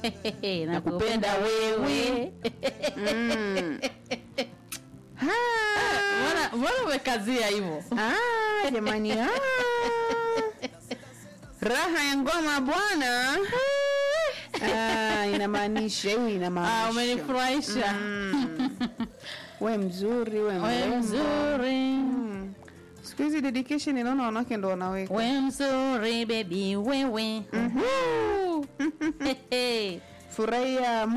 nakupenda wewe Mm. Ha. mbona mbona umekazia hivyo Ah, jamani ah. raha ya ngoma bwana ah, inamaanisha hii ah, inamaanisha umenifurahisha Mm. we mzuri we we mrembo mzuri Mm. siku hizi dedication inaona wanawake ndo wanaweka we mzuri bebi wewe Uhu. Hehe. furahia